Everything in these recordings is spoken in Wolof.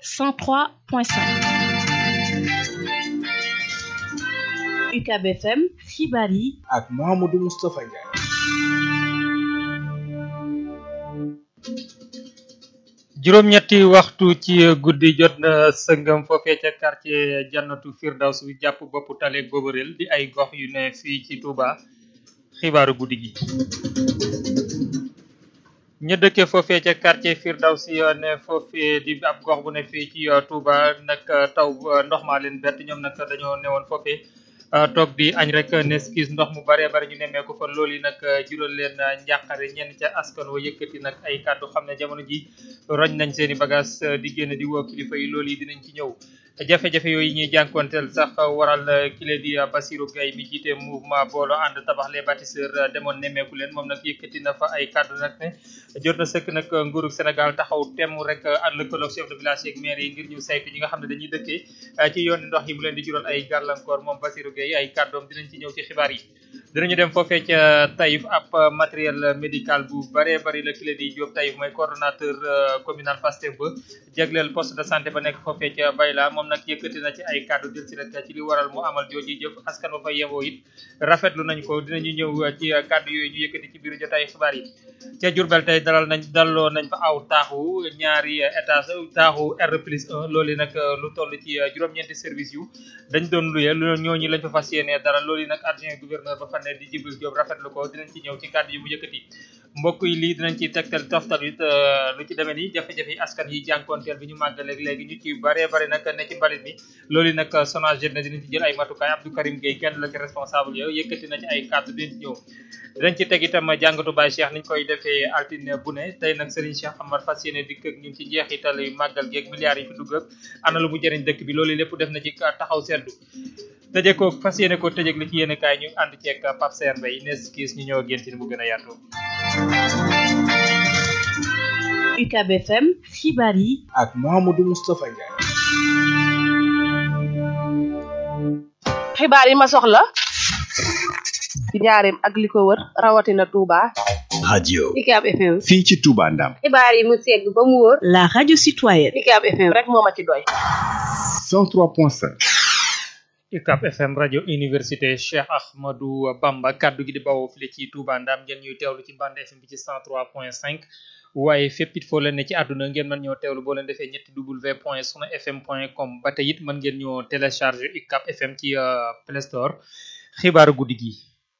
103.5 UCAB FM xibaar yi ak Mouhamadou Moustapha Ndiaye. juróom-ñetti waxtu ci guddi jot na sëngam foofee ca quartier jannatu firdaws wi jàpp boppu tale goborel di ay gox yu ne fii ci Touba xibaaru guddi gi ña dëkke foofee ca quartier firdaws yi ne foofee di ab gox bu ne fii ci Touba nag taw ndox maa leen bett ñoom nag dañoo newoon foofee toog di añ rek neskis ndox mu bare bare ñu nemmeeku fa loolu yi nag jural leen njàqare ñenn ca askan wa yëkkati nag ay kàddu xam ne jamono ji roñ nañ seen i bagage di génn di woo kilifa yi loolu yi dinañ ci ñëw jafe-jafe yooyu ñuy jànkonteel sax waral kile di Basirou Gaye mi jiite mouvement booloo ànd tabax les bâtisseurs demoon nemmeeku leen moom nag yëkkati na fa ay kàddu nag ne jot na sëkk nag nguuru Sénégal taxaw temm rek ànd lëkkaloog chef de village yeeg maire yi ngir ñu saytu ñi nga xam ne dañuy dëkkee ci yoon ndox yi mu leen di jural ay gàllankoor moom Basirou Gaye ay kàddoom dinañ ci ñëw ci xibaar yi dinañu dem foofee ca Taïf ab matériel médical bu bare bari la kile di Diop Taïf mooy coordonnateur communal Pastef ba jagleel poste de santé ba nekk foofee ca Bayla moom nag yëkkati na ci ay kàddu jël si rek ci li waral mu amal jooji jëf askan wa fa yewoo it rafetlu nañ ko dinañu ñëw ci kàddu yooyu ñu yëkkati ci biir jotaay xibaar yi ca Jurbel tey dalal nañ dalloo nañ fa aw taaxu ñaari étage taaxu R plus 1 loolu nag lu toll ci juróom-ñeenti service yu dañ doon luye ñooñu lañ fa fas yéenee dara loolu nag adjoint gouverneur ba fa ne di Jibril Diop rafetlu ko dinañ ci ñëw ci kàddu yi mu yëkkati mbokk yi lii dinañ ci tegtal toftal it lu ci demee ni jafe-jafe yi askan yi jànkoonteel bi ñu màggaleeg léegi ñu ci bare bare nag ne ci mbalit mi loolu nag SONAGED na dinañ ci jël ay matukaay Abdou Karim Gueye kenn la ci responsable yow yëkkati na ci ay kàddu dinañ ci ñëw dinañ ci teg itam jàngatu Baye Cheikh niñ koy defee altine bu ne tey nag Serigne Cheikh Amar fas yéene dikk ak ñun ci njeexital yu màggal geeg milliards yi fi dugg ak ana lu mu jëriñ dëkk bi loolu lépp def na ci taxaw seddu tëjee ko fas yéene ko tëjee li ci yéene kaay ñu ànd ceeg Pape Sène Mbaye nes kiis ñu ñëw ak yéen ci ni mu gën a yaatu UCAB FM xibaar yi ak Mouhamadou Moustapha Ndiaye. xibaar yi ma soxla ci njaareem ak li ko wër rawatina Touba. radio UCAB FM. fii ci Touba Ndam. xibaar yi mu segg ba mu wóor. la radio citoyenne UCAB FM rek moo ma ci doy. 103.5. UCAB FM rajo université Cheikh Ahmadou Bamba kaddu gi di bawoo file ci Touba Ndam ngeen ñuy teewlu ci bande FM bi ci 103.5 waaye fépp it foo leen ne ci àdduna ngeen mën ñoo teewlu boo leen defee ñetti w point sunu fm point com ba tey it mën ngeen ñoo télécharger UCAB FM ci Play Store xibaaru guddi gi.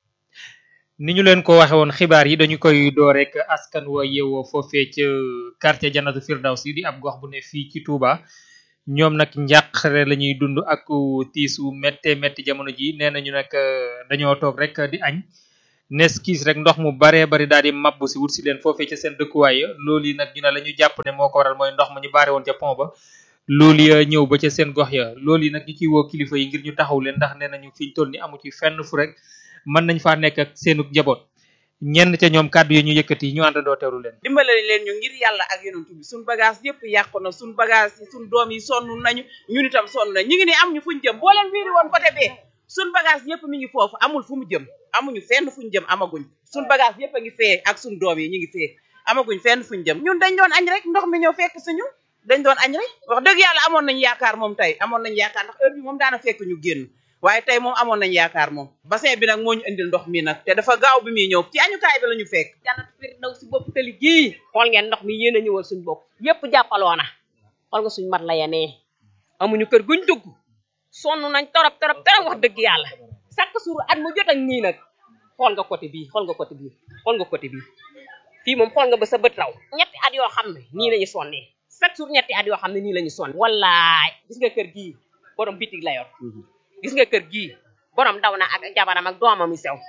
ni ñu leen ko waxe woon xibaar yi dañu koy door rek askan wa yeewoo foofee ca quartier Jannatu Firdawsi di ab gox bu ne fii ci Touba. ñoom nag njàqare la ñuy dund ak tiisu métte métti jamono ji nee nañu nag dañoo toog rek di añ nes kiis rek ndox mu baree bari daal di mabbu si wut si leen foofee ca seen dëkkuwaay loolu yi nag ñu ne la ñu jàpp ne moo ko waral mooy ndox ma ñu baare woon ca pont ba loolu ya ñëw ba ca seen gox ya loolu yi nag ñu ciy woo kilifa yi ngir ñu taxaw leen ndax nee nañu fiñ toll ni amu ci fenn fu rek mën nañ faa nekk ak seenu njaboot ñenn ca ñoom kàddu yi ñu yëkkati ñu àndandoo teewlu leen dimbale leen ñu ngir yàlla ak yonent bi suñ bagage yëpp yàqu na suñ bagage yi suñ doom yi sonn nañu ñun itam sonn nañ ñu ngi ne am ñu fuñ jëm boo leen wiiri woon côté bee suñ bagage yëpp mi ngi foofu amul fu mu jëm amuñu fenn fuñ jëm amaguñ suñ bagage yëpp a ngi fee ak suñ doom yi ñu ngi fee amaguñ fenn fuñ jëm ñun dañ doon añ rek ndox mi ñëw fekk suñu dañ doon añ rek wax dëgg yàlla amoon nañ yaakaar moom tey amoon nañ yaakaar ndax heure bi moom daana fekk ñu génn waaye tey moom amoon nañ yaakaar moom bassin bi nag moo ñu indil ndox mi nag te dafa gaaw bi muy ñëw ci añukaay bi la ñu fekk Jannatu Firdawsi bopp tali gii xool ngeen ndox mi yéen a ñëwal suñ bopp yépp jàppaloona xool nga suñ mat la yenee amuñu kër guñ dugg sonn nañ torop torop torop wax dëgg yàlla chaque jour at mu jot ak nii nag xool nga côté bii xool nga côté bii xool nga côté bii fii moom xool nga ba sa bët raw ñetti at yoo xam ne nii lañu sonnee chaque jour ñetti at yoo xam ne nii lañu sonne wallaay gis nga kër gii borom bitig la yor gis nga kër gii borom daw na ak jabaram ak doomam yu sew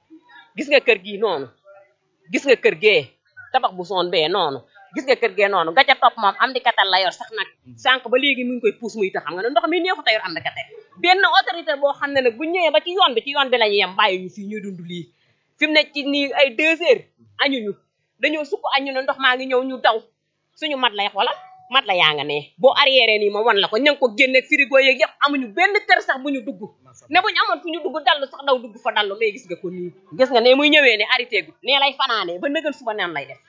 gis nga kër gii noonu gis nga kër gee tabax bu soon bee noonu gis nga kër gee noonu ga ca topp moom am di katal la yor sax nag sànq ba léegi mu ngi koy puus muy tax xam nga ne ndox mi neexut a yor am di katal benn autorité boo xam ne nag bu ñëwee ba ci yoon bi ci yoon bi la ñu yem bàyyi ñu fii ñuy dund lii fi mu ne ci nii ay deux heures añuñu dañoo sukk añu ne ndox maa ngi ñëw ñu daw suñu mat lay xoolal mat la yaa nga ne boo arrière nii ma wan la ko ña ngi ko génne frigo yeeg yëpp amuñu benn kër sax bu ñu dugg ne bu ñu amoon fu ñu dugg dallu sax daw dugg fa dallu mais gis nga ko nii gis nga ne muy ñëwee ne arrêté gu nee lay fanaanee ba nëgal suba neen lay def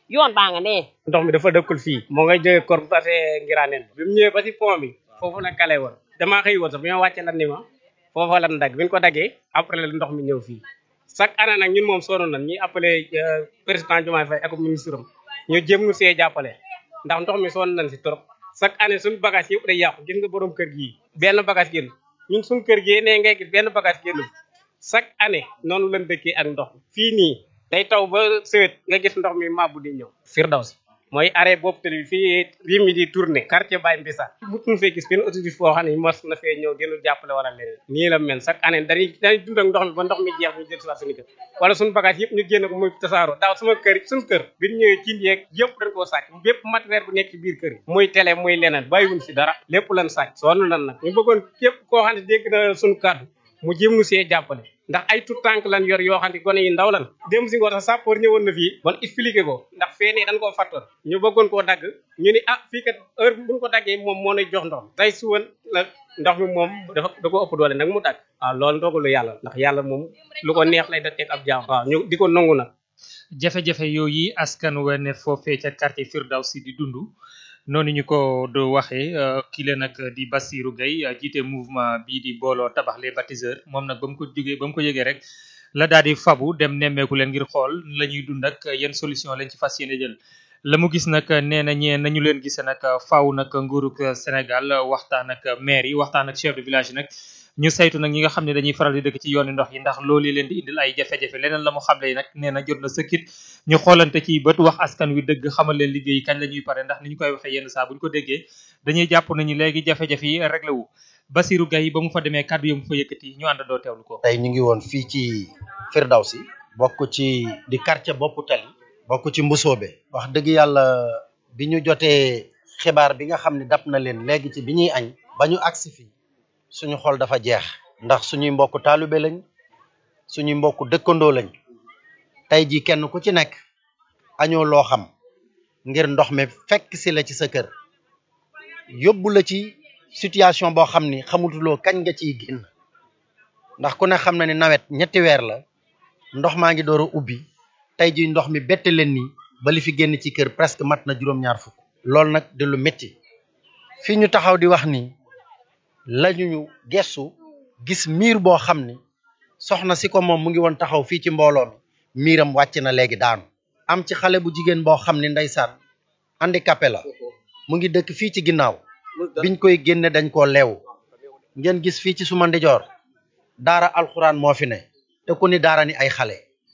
yoon baa nga nee ndox mi dafa dëkkul fii moo ngay jógee kor bu tasee ngiraaneen bi mu ñëwee ba si pont bi foofu la kale woon damaa xëy woon sax bi ma wàccee lan ni ma foofa lan dagg bi ñu ko daggee après la ndox mi ñëw fii chaque année nag ñun moom sonn nañ ñuy appelé président Diomaye Faye ak ministre am ñu jéem ñu see jàppale ndax ndox mi sonn nañ si trop chaque année suñu bagage yëpp day yàqu gis nga borom kër gii benn bagage génn ñun suñu kër gi nee ngay gis benn bagage génn chaque année noonu lañ dëkkee ak ndox fii nii day taw ba sëwét nga gis ndox mi mabbu di ñëw Firdaws mooy arrêt boobu tali fii rim mi di tourné quartier Baye Mbissa mutuñu fee gis benn autorité boo xam ne mos na fee ñëw dinu jàppale wala leneen nii la mel chaque année dañuy dañuy dund ak ndox mi ba ndox mi jeex ñu jël si waat suñu kër wala suñu bagage yëpp ñu génn ko muy tasaaroo daaw sama kër suñu kër bi ñu ñëwee cin yeeg yëpp dañ koo sàcc bépp matériel bu nekk ci biir kër yi muy télé muy leneen bàyyiwuñ si dara lépp lan sàcc sonn lan nag ñu bëggoon képp koo xam ne dégg na suñu kàddu mu jéem nu see jàppale ndax ay tout tànk lan yor yoo xam ne gone yi ndaw lan dem si ngoor sax sàppoor ñëwoon na fii bon expliqué ko ndax fee ne dañ koo fàttoon ñu bëggoon koo dagg ñu ni ah fii kat heure buñ ko daggee moom moo nay jox ndox mi tey suwan la ndox mi moom dafa da ko ëpp doole nag mu dagg waaw loolu ndogalu yàlla ndax yàlla moom lu ko neex lay da teg ab jaam waaw ñu di ko nangu nag jafe-jafe yooyu askan wa ne foofee ca quartier Firdawsi di dund noonu ñu ko do waxee kii la nag di Bassirou Gueye jiite mouvement bii di booloo tabax les bâtisseurs moom nag ba mu ko jógee ba mu ko yëgee rek la daal di fabu dem nemmeeku leen ngir xool la ñuy dund ak yenn solution lañ ci fas yéene jël la mu gis nag nee na ñee nañu leen gisee nag faaw nag nguurug Sénégal waxtaan ak maire yi waxtaan ak chef de village yi nag ñu saytu nag ñi nga xam ne dañuy faral di dëkk ci yooni ndox yi ndax loolu leen di indil ay jafe-jafe leneen la mu xamle yi nag nee na jot na sëkkit ñu xoolante ci bët wax askan wi dëgg xamal leen liggéey kañ la ñuy pare ndax ni ñu koy waxee yenn saa bu ñu ko déggee dañuy jàpp nañu léegi jafe-jafe yi réglé wu Bassirou Gueye ba mu fa demee kàddu yi mu fa yëkkati ñu àndandoo teewlu ko tey ñu ngi woon fii ci Firdawsi bokk ci di quartier boppu tali bokk ci Mbusoobe wax dëgg yàlla bi ñu jotee xibaar bi nga xam ne dab na leen léegi ci bi ñuy añ ba ñu agsi fii suñu xol dafa jeex ndax suñuy mbokk taalibe lañ suñuy mbokk dëkkandoo lañ tey jii kenn ku ci nekk añoo loo xam ngir ndox mi fekk si la ci sa kër yóbbu la ci situation boo xam ni xamutuloo kañ nga ciy génn ndax ku ne xam na ni nawet ñetti weer la ndox maa ngi door a ubbi tey jii ndox mi bette leen nii ba li fi génn ci kër presque mat na juróom-ñaar fukk loolu nag di lu métti fii ñu taxaw di wax ni lañu ñu gestu gis miir boo xam ni soxna si ko moom mu ngi woon taxaw fii ci mbooloo mi miiram wàcc na léegi daanu am ci xale bu jigéen boo xam ni ndeysaan handicapé la mu ngi dëkk fii ci ginnaaw biñ koy génne dañ koo leew ngeen gis fii ci suma ndijoor daara alxuraan moo fi ne te ku ni daara ni ay xale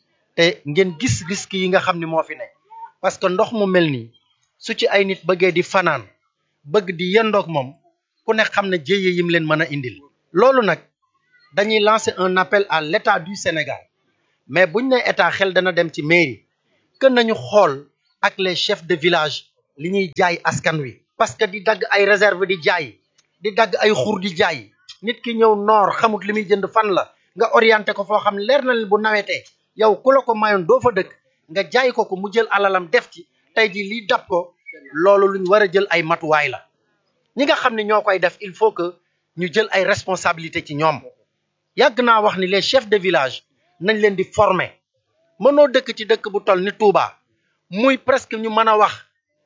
te ngeen gis risque yi nga xam ni moo fi ne parce que ndox mu mel nii su ci ay nit bëggee di fanaan bëgg di yendoog moom ku ne xam ne jéye yim leen mën a indil loolu nag dañuy lancer un appel à l'état du Sénégal mais buñ ne état xel dana dem ci mairie que nañu xool ak les chefs de village li ñuy jaay askan wi parce que di dagg ay réserve di jaay di dagg ay xur di jaay nit ki ñëw noor xamut li muy jënd fan la nga orienté ko foo xam leer na leen bu nawetee yow ku la ko mayoon doo fa dëkk nga jaay ko ko mu jël alalam def ci tey ji lii dab ko loolu luñ war a jël ay matuwaay la ñi nga xam ne ñoo koy def il faut que ñu jël ay responsabilité ci ñoom yàgg naa wax ni les chefs de village nañ leen di former mënoo dëkk ci dëkk bu toll ni Touba muy presque ñu mën a wax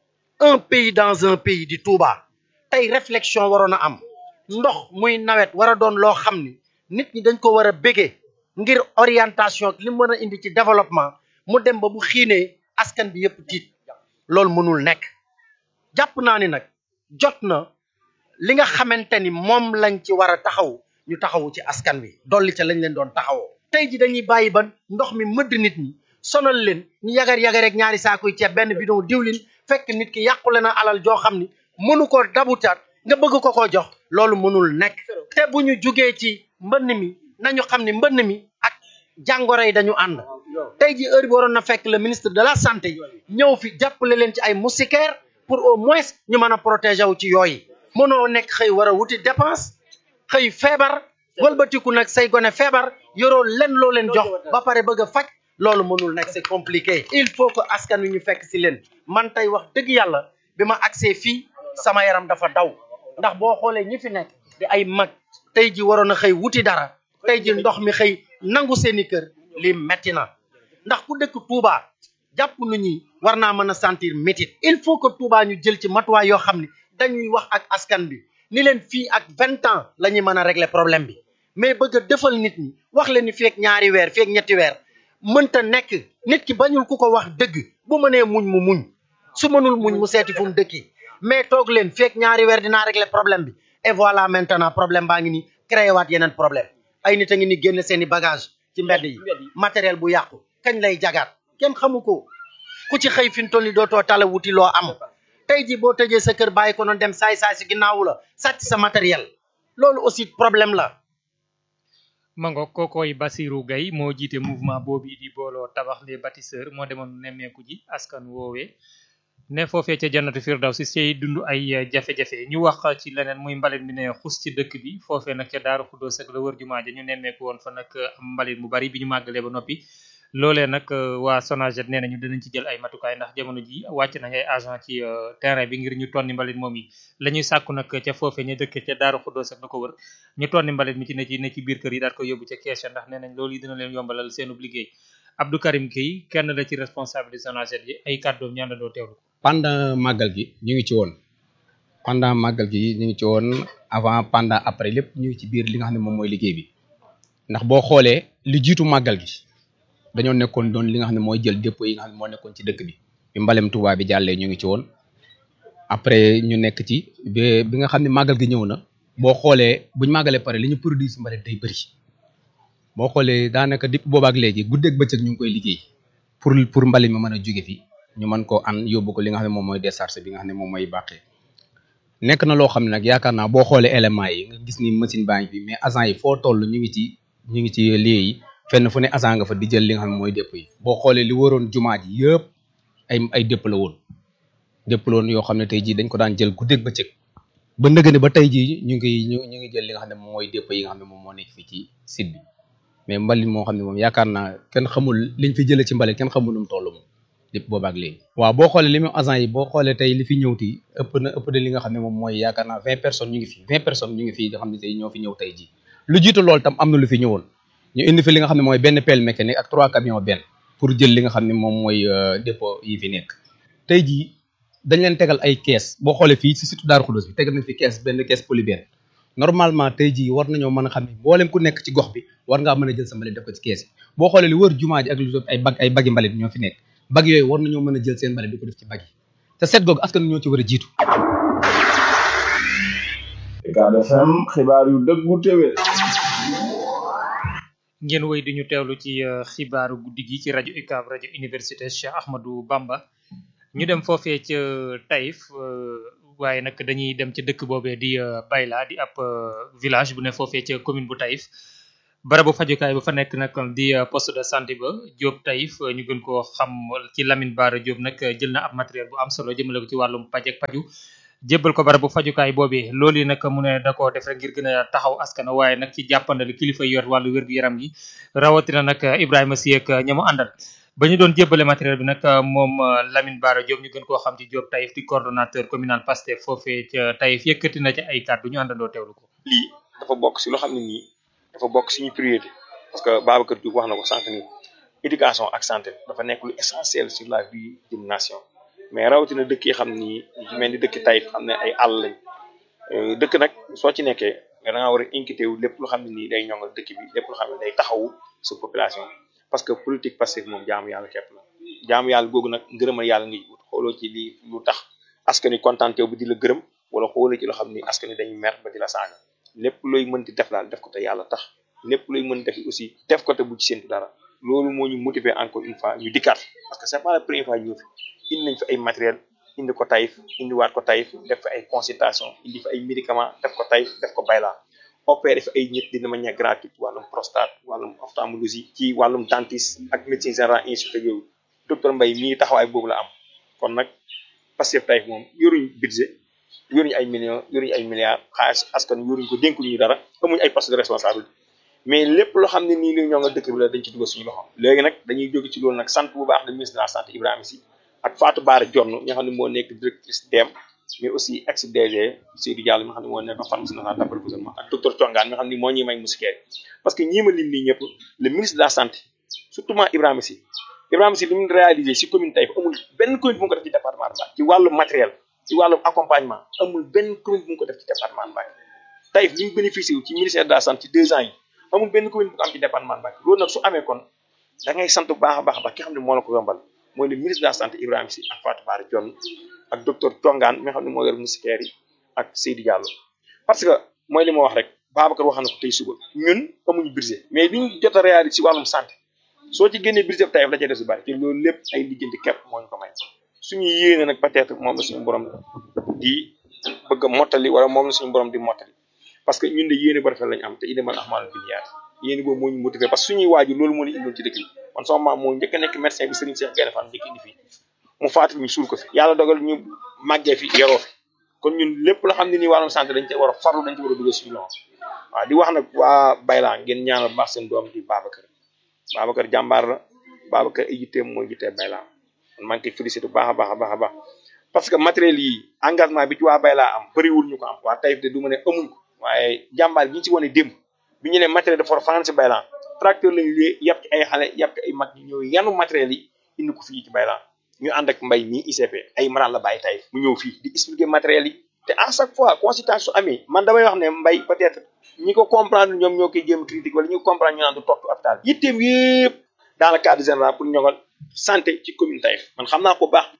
un pays dans un pays di Touba tey réflexion waroon a am ndox muy nawet war a doon loo xam ni nit ñi dañ ko war a bégee ngir orientation li mën a indi ci développement mu dem ba bu xiinee askan bi yëpp tiit loolu mënul nekk jàpp naa ni nag jot na li nga xamante ni moom lañ ci war a taxaw ñu taxawu ci askan wi dolli ca lañ leen doon taxawoo tey ji dañuy bàyyi ba ndox mi mëdd nit ñi sonal leen ñu yagar yagar rek ñaari saakuy ceeb benn bidon diwlin fekk nit ki yàqule na alal joo xam ni mënu ko dabutaat nga bëgg ko ko jox loolu mënul nekk te bu ñu jugee ci mbënn mi nañu xam ni mbënn mi ak jàngoro yi dañu ànd tey ji heure bi waroon na fekk le ministre de la santé ñëw fi jàppale leen ci ay moustiquaires pour au moins ñu mën a protéger wu ci yooyu mënoo nekk xëy war a wuti dépense xëy feebar wëlbatiku nag say gone feebar yoroo len loo leen jox ba pare bëgg a faj loolu mënul nekk c'est compliqué il faut que askan wi ñu fekk si leen man tey wax dëgg yàlla bi ma agsee fii sama yaram dafa daw ndax boo xoolee ñi fi nekk di ay mag tey ji waroon a xëy wuti dara tey ji ndox mi xëy nangu seeni kër lii metti na ndax ku dëkk Touba jàpp nu ñi war naa mën a sentir métit il faut que Touba ñu jël ci matuwaay yoo xam ni dañuy wax ak askan bi ni leen fii ak vingt ans la ñuy mën a régler problème bi mais bëgg a defal nit ñi wax leen ni feek ñaari weer feek ñetti weer mënta nekk nit ki bañul ku ko wax dëgg bu mënee muñ mu muñ su mënul muñ mu seeti fu mu dëkki mais toog leen feek ñaari weer dinaa régler problème bi et voilà maintenant problème baa ngi ni créé waat yeneen problème ay nit a ngi ni génn seeni bagage ci mbedd yi matériel bu yàqu kañ lay jagaat kenn xamu ko ku ci xëy fi mu toll ni dootoo tala wuti loo am tey ji boo tëjee sa kër bàyyi ko noonu dem saay saay si ginnaawu la sàcc sa matériel loolu aussi problème la mango kookooy Basirou Gaye moo jiite mouvement boobu di booloo tabax les bâtisseurs moo demoon nemmeeku ji askan woowee ne foofee ca jannatu firdawsi sey dund ay jafe-jafe ñu wax ci leneen muy mbalit mi ne xus ci dëkk bi foofee nag ca daaru xuddoos ak la wër jumaa ja ñu nemmeeku woon fa nag am mbalit mu bari bi ñu màggalee ba noppi loolee nag waa Sonaget nee nañu dinañ ci jël ay matukaay ndax jamono ji wàcc nañ ay agent ci terrain bi ngir ñu tonni mbalit moom yi la ñuy sàkku nag ca foofee ñu dëkk ca daaru xuddoos ak la ko wër ñu tonni mbalit mi ci ne ci ne ci biir kër yi daal ko yóbbu ca kees ya ndax nee nañ loolu yi dina leen yombalal seenub liggéey Abdou Karim Gueye kenn la ci responsable du Sonaget yi ay kàddoom ñu àndandoo teewlu pendant màggal gi ñu ngi ci woon pendant màggal gi ñu ngi ci woon avant pendant après lépp ñu ngi ci biir li nga xam ne moom mooy liggéey bi ndax boo xoolee li jiitu màggal gi dañoo nekkoon doon li nga xam ne mooy jël dépôt yi nga xam ne moo nekkoon ci dëkk bi bi mbalem Touba bi jàllee ñu ngi ci woon après ñu nekk ci bi bi nga xam ne màggal gi ñëw na boo xoolee buñ màggalee pare li ñu produit si mbalit day bëri boo xoolee daanaka dipp boobaak léegi guddeeg bëccëg ñu ngi koy liggéey pour pour mbalit mi mën a jóge fi ñu mën koo an yóbbu ko li nga xam ne moom mooy décharge bi nga xam ne moom mooy bàqee nekk na loo xam ne nag yaakaar naa boo xoolee éléments yi nga gis ni machine baa ngi fi mais agent yi foo toll ñu ngi ci ñu ngi ci lieu yi fenn fu ne agent nga fa di jël li nga xam ne mooy dépôt yi boo xoolee li waroon jumaa ji yëpp ay ay dépôt la woon dépôt la woon yoo xam ne tey jii dañ ko daan jël guddeeg bëccëg ba nëgëne ba tey jii ñu ngi ñu ñu ngi jël li nga xam ne moom mooy dépôt yi nga xam ne moom moo nekk fii ci site bi mais mbalit moo xam ne moom yaakaar naa kenn xamul liñ fi jëlee ci mbalit kenn xamul nu mu toll moom lépp boobaak léegi waaw boo xoolee li mu agent yi boo xoolee tey li fi ñëw ti ëpp na ëpp na li nga xam ne moom mooy yaakaar naa vingt personnes ñu ngi fi vingt personnes ñu ngi fi nga xam ne tey ñoo fi ñëw tey ji lu jiitu loolu tam am na lu fi ñëwoon ñu indi fi li nga xam ne mooy benn pelle mécanique ak trois camions benn pour jël li nga xam ne moom mooy dépôt yi fi nekk tey jii dañ leen tegal ay kees boo xoolee fii si surtout Daaru Xudus bi tegal nañ fi kees benn kees polybène normalement tey jii war nañoo mën a xam ne mboolem ku nekk ci gox bi war ngaa mën a jël sa mbalit def ko ci kees yi boo xoolee li wër jumaa ji ak lu ay bag ay bagi mbalit ñoo fi nekk bag yooyu war nañoo mën a jël seen mbalit di ko def ci bag yi te seet googu askan ñoo ci war a jiitu Ucab FM xibaar yu dëggu téwé ngeen wéy di ñu teewlu ci xibaaru guddi gi ci rajo UCAB rajo université Cheikh Ahmadou Bamba ñu dem foofee ca Taïf waaye nag dañuy dem ca dëkk boobee di Bayla di ab village bu ne foofee ca commune bu Taïf barabu fajukaay ba fa nekk nag di poste de santé ba Diop Taïf ñu gën koo xam ci Lamine Bara Diop nag jël na ab matériel bu am solo jëmale ko ci wàllum paj ak paju jébbal ko barabu fajukaay boobee loolu yi nag mu ne da koo def rek ngir gën a taxaw askan waaye nag ci jàppandal kilifa yor wàllu wér-gu-yaram gi rawatina nag Ibrahima Sy ak ña mu àndal ba ñu doon jébbale matériel bi nag moom Lamine Bara Diop ñu gën koo xam ci Diop Taïf di coordonnateur communal Pastef foofee ca Taïf yëkkati na ci ay kàddu ñu àndandoo teewlu ko. lii dafa bokk si loo xam ne nii dafa bokk suñu priorité parce que Babacar Diouf wax na ko sànq nii éducation ak santé dafa nekk lu essentiel sur la vie d'une nation mais rawatina dëkk yi xam ni yu mel ni dëkk Taïf xam ne ay àll lañ dëkk nag soo ci nekkee da nga war a inquiété wu lépp lu xam ne nii day ñongal dëkk bi lépp lu xam ne day taxawu sa population parce que politique passif moom jaamu yàlla képp la jaamu yàlla googu nag ngërëmal yàlla ngay wut xooloo ci lii lu tax askan wi kontaante bu di la gërëm wala xooloo ci loo xam ni askan wi dañuy mer ba di la saaga lépp looy mënti def daal def ko te yàlla tax lépp looy mën def aussi def ko te bu ci séntu dara loolu moo ñu motiver encore une fois ñu dikkaat parce que c'est pas la première fois ñu fi indi nañ fi ay matériel indi ko Taïf indi waat ko Taïf def fa ay consultation indi fa ay médicaments def ko Taïf def ko Bayla opéré fi ay nit dina manière gratuite wàllum prostate wàllum ophtalmologie ci wàllum dentiste ak médecine générale institut yooyu docteur Mbaye mii taxawaay boobu la am kon nag Pastef Taïf moom yoruñ budget yoruñu ay millions yoruñu ay milliards xaalis askan yoruñ ko dénkuñu dara amuñu ay poste de responsabilité mais lépp loo xam ne nii li ñoo nga dëkk bi la dañ ci dugal suñu loxo léegi nag dañuy jóge ci loolu nag sant bu baax le ministre de la santé Ibrahima Sy ak Fatou Bara Dione nga xam ne moo nekk directrice DEM mais aussi ex DG Seydou Diallo mi nga xam ne moo nekk pharmacie nationale d'approvisionnement ak docteur Thiongaan mi nga xam ne moo ñuy may musikeer parce que ñii ma lim nii ñëpp le ministre de la santé surtout Ibrahima Sy Ibrahima Sy li mu réalisé si commune Taïf amul benn commune bu mu ko def ci département de Mbacké ci wàllu matériel ci wàllu accompagnement amul benn commune bu mu ko def ci département de Mbacké Taïf li mu bénéficié wu ci ministère de la santé ci deux ans yi amul benn commune bu ko am ci département de Mbacké loolu nag su amee kon da ngay sant bu baax a baax a baax ki xam ne moo la ko yombal mooy le ministre de la santé Ibrahima Sy ak Fatou Bara Dione ak docteur Tongaan mi nga xam ne moo yor moustiquaire yi ak Seydi Diallo parce que mooy li ma wax rek Babacar wax na ko tey suba ñun amuñu budget mais li ñu jot a réaliser ci wàllum santé soo ci génnee budget Taïf la ca des su bari te loolu lépp ay lijjanti képp moo ñu ko may suñu yéene nag peut-être moom la suñu borom di bëgg a mottali wala moom la suñu borom di mottali parce que ñun de yéene bu rafet lañu am te innamal a'maalu binniyaat yéene boobu moo ñu motivé parce que suñuy waajur loolu moo ñu indoon ci dëkk bi man sama maam moo njëkk a nekk médecin bi Serigne Cheikh Gaïndé Fatma njëkk indi fii mu faatu ñu suul ko fi yàlla dogal ñu màggee fi yaroo fi kon ñun lépp la xam ne nii wàllum santé dañ ci war a farlu dañ ci war a dugal suñu loxo waaw di wax nag waa Bayla ngeen ñaanal baax seen doom di Babacar Babacar jàmbaar la Babacar ay yitteem mooy yittee Bayla man maa ngi koy félicité bu baax a baax a baax a baax parce que matériel yi engagement bi ci waa Bayla am bëriwul ñu ko am waa Taïf de du ma ne amuñ ko waaye jàmbaar gi ñu ci wane démb bi ñu ne matériel dafa war a fanaan si Bayla tracteur lañu lée yàpp ci ay xale yàpp ci ay mag ñu ñëw yanu matériel yi indi ko fii ci Bayla ñu ànd ak mbay mi ICP ay maraan la bàyyi Taïf mu ñëw fii di expliquer matériel yi te à chaque fois consultation su amee man damay wax ne mbay peut-être ñi ko comprendre ñoom ñoo koy jéem critique wala ñi ko comprendre ñu naan du topp hôpital yitteem yëpp dans le cadre général pour ñoŋal santé ci commune Taïf man xam naa ko baax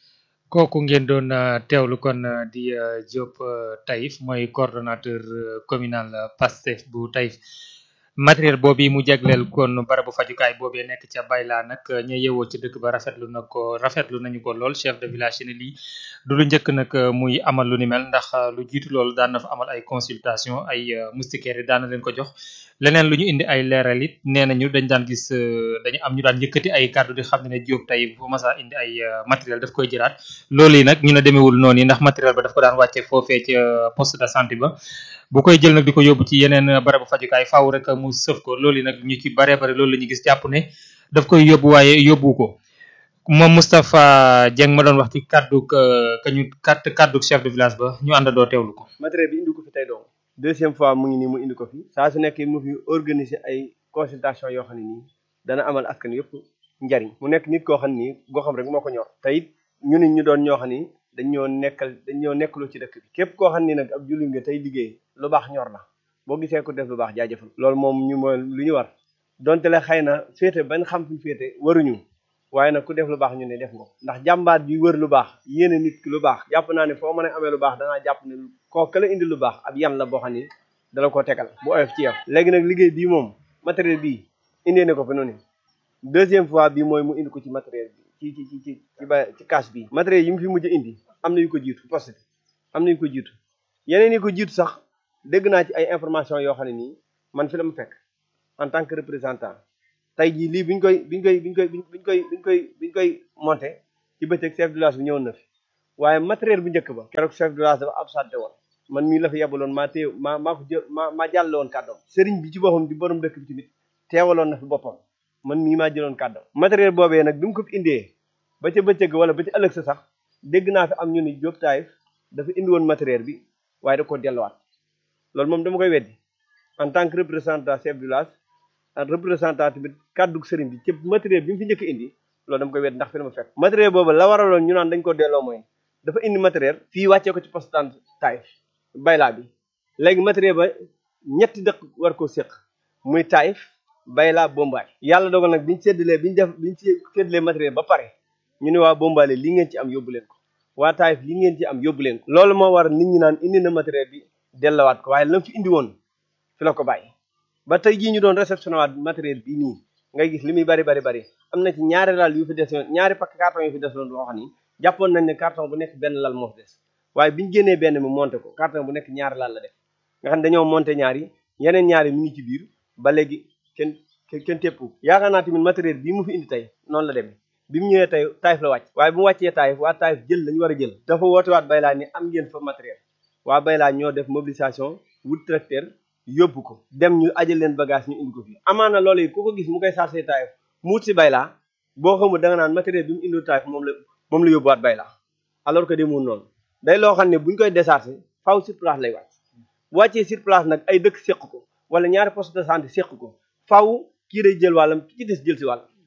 kooku ngeen doon teewlu kon di Diop Taïf mooy coordonnateur communal Pastef bu Taïf matériel boobu mu jagleel kon barabu fajukaay boobee nekk ca Bayla nag ña yewoo ci dëkk ba rafetlu na ko rafetlu nañu ko lool chef de village ne lii du lu njëkk nag muy amal lu ni mel ndax lu jiitu loolu daan na fa amal ay consultation ay moustiquaires yi daan na leen ko jox leneen lu ñu indi ay leeral it nee nañu dañ daan gis dañu am ñu daan yëkkati ay kàddu di xam ne ne Diop tey bu masa indi ay matériel daf koy jëlaat loolu yi nag ñu ne demeewul noonu yi ndax matériel ba daf ko daan wàcce foofee ca poste de santé ba bu koy jël nag di ko yóbbu ci yeneen barabu fajukaay faaw rek mu sëf ko loolu yi nag ñu ci bare bare loolu la ñu gis jàpp ne daf koy yóbbu waaye yóbbu ko moom Moustapha Dieng ma doon wax ci kaddu ka ñu kat kaddu chef de village ba ñu àndandoo teewlu ko. matériel bi indi ko fi tey doom deuxième fois mu ngi nii mu indi ko fi saa su nekk mu fi organiser ay consultation yoo xam ne nii dana amal askan yëpp njariñ mu nekk nit koo xam ne nii goo xam rek moo ko ñor te it ñu nit ñu doon ñoo xam ni dañoo nekkal dañoo nekkaloo ci dëkk bi képp koo xam ni nag ab jullit nga tey liggéey lu baax ñor la boo gisee ko def lu baax jaajëfal loolu moom ñu mooy lu ñu war donte la xëy na féete bañ xam fi féete waruñu waaye nag ku def lu baax ñu ne def nga ndax jàmbaat bi wër lu baax yéene nit ki lu baax jàpp naa ne foo mën a amee lu baax dangaa jàpp ne koo ka la indi lu baax ab yan la boo xam ni dala ko tegal bu oyof ci yow léegi nag liggéey bii moom matériel bii indee na ko fi noonu deuxième fois bi mooy mu indi ko ci matériel bi ci ci ci ci ba ci cash bi matériel yi mu fi mujj indi am na yu ko jiitu poste bi am na yu ko jiitu yeneen yi ko jiitu sax dégg naa ci ay information yoo xam ne nii man fi la ma fekk en tant que représentant tey jii lii biñ koy biñ koy biñ koy biñ koy biñ koy biñ koy monté ci bëccëg chef de village bi ñëwoon na fi waaye matériel bu njëkk ba keroog chef de village dafa absenté woon man mii la fa yebaloon maa téew maa maa ko jël maa maa jàlle woon kàddoom sëriñ bi ci boppam di borom dëkk bi tamit teewaloon na fi boppam man mii maa jëloon kàddoom matériel boobee nag bi mu ko fi indee ba ca bëccëg wala ba ca ëllëg sa sax dégg naa fi am ñu ni Diop Taïf dafa indi woon matériel bi waaye da ko delluwaat loolu moom dama koy weddi en tant que représentant chef de village ak représentant tamit kàddu sëriñ bi ci matériel bi mu fi njëkk indi loolu dama koy weddi ndax fi la ma fekk matériel boobu la waraloon ñu naan dañ ko delloo mooy dafa indi matériel fii wàccee ko ci poste de Taïf Bayla bi léegi matériel ba ñetti dëkk war koo séq muy Taïf Bayla Bombaay yàlla dogal nag biñu séddalee biñu def biñu séddalee matériel ba pare ñu ne waa Bombaale lii ngeen ci am yóbbu leen ko waa Taïf lii ngeen ci am yóbbu leen ko loolu moo war nit ñi naan indi na matériel bi dellawaat ko waaye lam fi indi woon fi la ko bàyyi ba tey jii ñu doon réceptionné waat matériel bii nii ngay gis li muy bari bari bari am na ci ñaari lal yu fi desoon ñaari pakk carton yu fi desoon boo xam ni jàppoon nañ ne carton bu nekk benn lal moo fi des waaye biñu génnee benn mi monté ko carton bu nekk ñaari lal la def nga xam ne dañoo monté ñaari yeneen ñaari mi ngi ci biir ba léegi kenn kenn tépp yaakaar naa tamit matériel bii mu fi indi tey noonu la demee bi mu ñëwee tey Taïf la wàcc waaye bu mu wàccee Taïf waa Taïf jël lañu war a jël dafa woote waat Bayla ni am ngeen fa matériel waa Bayla ñoo def mobilisation wut tracteur yóbbu ko dem ñu ajal leen bagage ñu indi ko fii amaana loolu yi ku ko gis mu koy chargé Taïf mu wut si Bayla boo xamul da nga naan matériel bi mu indi Taïf moom la moom la yóbbuwaat Bayla alors que demul noonu day loo xam ne buñ koy déchargé faw sur place lay wàcc bu wàccee sur place nag ay dëkk séq ko wala ñaari poste de santé séq ko faw kii day jël wàllam ki ci des jël si wàll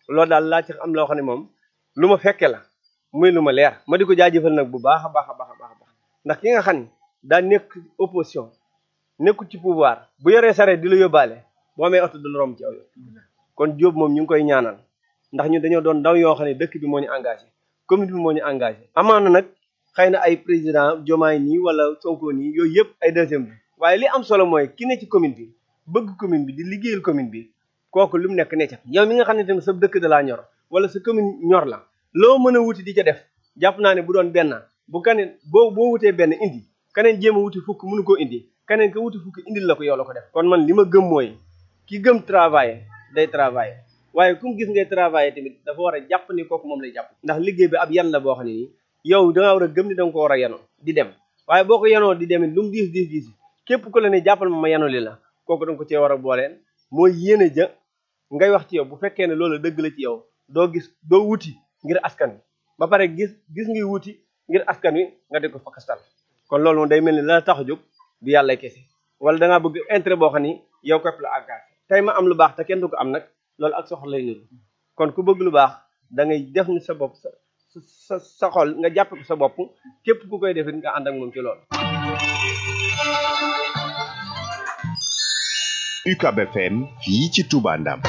loolu daal laa ci am loo xam ne moom lu ma fekke la muy lu ma leer ma di ko jaajëfal nag bu baax a baax a baax a baax a baax ndax ki nga xam ne daa nekk opposition nekkul ci pouvoir bu yoree sareet di la yóbbaale boo amee oto du la romb ci aw yoon kon Diop moom ñu ngi koy ñaanal ndax ñu dañoo doon ndaw yoo xam ne dëkk bi moo ñu engagé commune bi moo ñu engagé amaana nag xëy na ay président Diomaye nii wala Sonko nii yooyu yëpp ay deuxième bi waaye li am solo mooy ki ne ci commune bi bëgg commune bi di liggéeyal commune bi kooku lu mu nekk ne ca yow mi nga xam ne tamit sa dëkk da laa ñor wala sa commune ñor la loo mën a wuti di ca def jàpp naa ne bu doon benn bu kaneen boo boo wutee benn indi kaneen jéem a wuti fukk mënu koo indi kaneen ka wuti fukk indil la ko yow la ko def kon man li ma gëm mooy ki gëm travailler day travailler waaye ku mu gis ngay travailler tamit dafa war a jàpp ni kooku moom lay jàpp ndax liggéey bi ab yan la boo xam ne nii yow da nga war a gëm ni da nga ko war a yanoo di dem waaye boo ko yanoo di demit lu mu diis diis diis képp ku la ne jàppal ma ma yanoo li la kooku da nga ko cee war a booleen mooy yéene ja ngay wax ci yow bu fekkee ne loolu dëgg la ci yow doo gis doo wuti ngir askan wi ba pare gis gis ngay wuti ngir askan wi nga di ko fakastal kon loolu moom day mel ni la tax a jóg du yàlla kese wala da ngaa bëgg intérêt boo xam ni yow képp la engagé tey ma am lu baax te kenn du ko am nag loolu ak soxla lay niru kon ku bëgg lu baax da ngay def ni sa bopp sa sa sa xol nga jàppe ko sa bopp képp ku koy defit nga ànd ak moom ci loolu UCAB FM fii ci Touba Ndam